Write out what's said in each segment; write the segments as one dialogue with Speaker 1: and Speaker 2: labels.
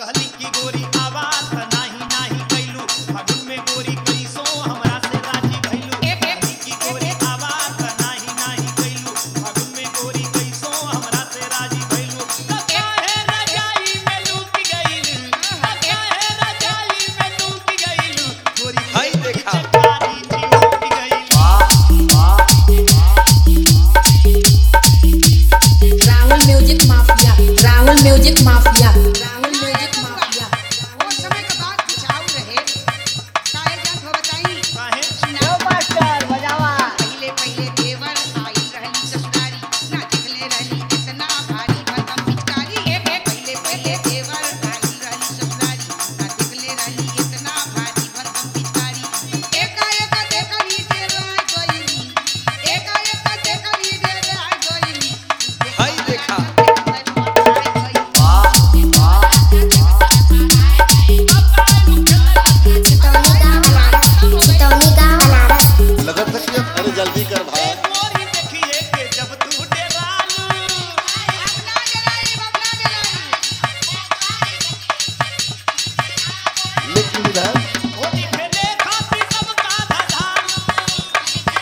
Speaker 1: कहली की गोरी आवाज त नाही नाही कैलू फागुन में गोरी कैसो हमरा से राजी भइलू कहली की गोरी आवाज त नाही नाही कैलू फागुन में गोरी कैसो हमरा से राजी भइलू त काहे रजाई में लूट गइलू त काहे रजाई में लूट गइलू गोरी
Speaker 2: हई देखा।
Speaker 1: चकारी जी उठ गइलू
Speaker 3: Rahul music mafia Rahul music mafia Rahul music mafia
Speaker 4: वो समय का बात कुछ और रहे काहे जान हो बताई
Speaker 1: काहे
Speaker 4: सुना मास्टर बजावा पहले पहले देवर आई रहली ससुरारी ना देखले रहली इतना भारी भरकम पिचकारी एक एक पहले पहले देवर आई रहली ससुरारी ना देखले रहली इतना भारी भरकम पिचकारी एकाएक देखली डेराय गइली एकाएक देखली डेराय गइली
Speaker 2: हई देखा।
Speaker 5: चितौनी गाँव बनारस चितौनी गाँव बनारस
Speaker 6: लगत है कि अब अरे जल्दी कर भाई
Speaker 1: ए गोरी देखिए के जब तू डेरालू
Speaker 6: लेकिन विधान
Speaker 1: ओ दिखले खाती सबका धधाम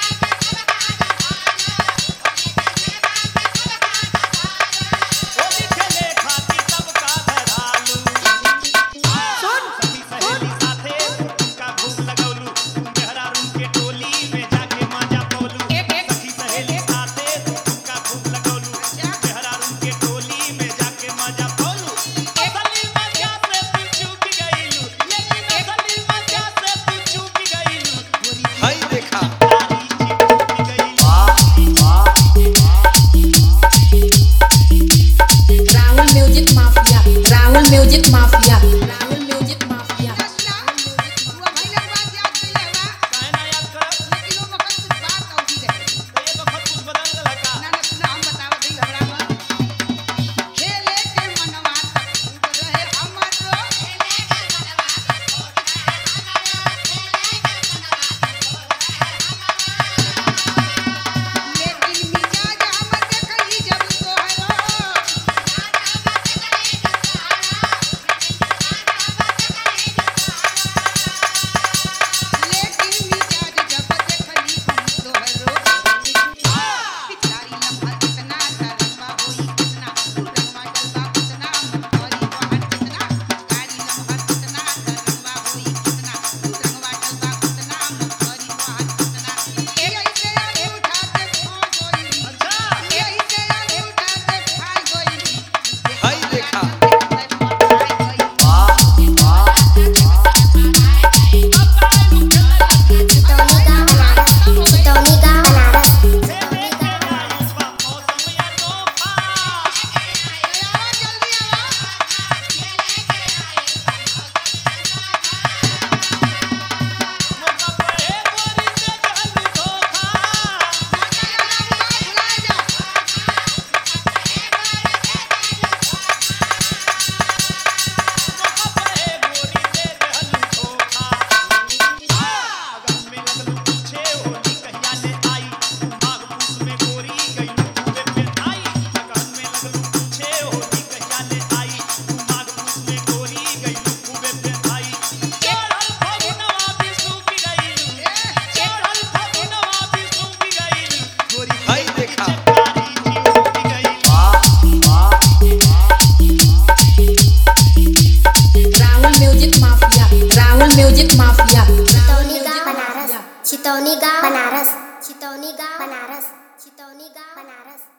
Speaker 1: ओ दिखले खाती सबका धधालू सुन सखी सहेली साथे उनका भूख लगौलू मेहरा रूम के टोली में जाके माजा पौलू सखी सहेली साथे उनका भूख लगौलू मेहरा रूम के टोली में जाके माजा पौलू असली मजा से तू चूक गइलू लेकिन असली मजा से तू चूक गइलू गोरी
Speaker 2: हई देखा।
Speaker 1: तारी चिपक गइलू
Speaker 3: Rahul music mafia Rahul music mafia Rahul music mafia
Speaker 1: काहे ना याद करब तो ये वक्त कुछ बदल गल का
Speaker 4: लेकिन मिजाज हम देखली जब तोहरो लेकिन मिजाज जब देखली हम तोहरो पिचकारी लम्हा कितना तरंगा होई कितना रंगवा डलवा कितना मोरी बहन कितना पिचकारी लम्हा कितना तरंगा होई कितना रंगवा डलवा कितना मोरी बहन कितना ए ऐसे आगे उठाते खा गोई
Speaker 1: अच्छा
Speaker 4: ए ऐसे आगे उठाते खा गोई
Speaker 2: हई देखा।
Speaker 5: चितौनी गाँव बनारस चितौनी गाँव बनारस
Speaker 1: खेले के आयुष बा मौसम या तोहफा मौका पड़े गोरी से कहलू धोखा मौका पड़े गोरी से कहलू धोखा अगन में लगलू पूछे होली कहिया ले आई माघ पूस में गोरी गई खूबे पे आई अगन में लगलू पूछे होली कहिया ले आई माघ पूस में गोरी गई खूबे पे आई चढ़ल फगुनवा भी सूख गई चढ़ल फगुनवा भी सूख गई गोरी
Speaker 2: हई देखा।
Speaker 1: चकारी जी उठ गई
Speaker 3: Rahul music mafia Rahul music mafia
Speaker 5: Chitauni गाँव बनारस चितौनी गाँव बनारस चितौनी गाँव बनारस चितौनी गाँव बनारस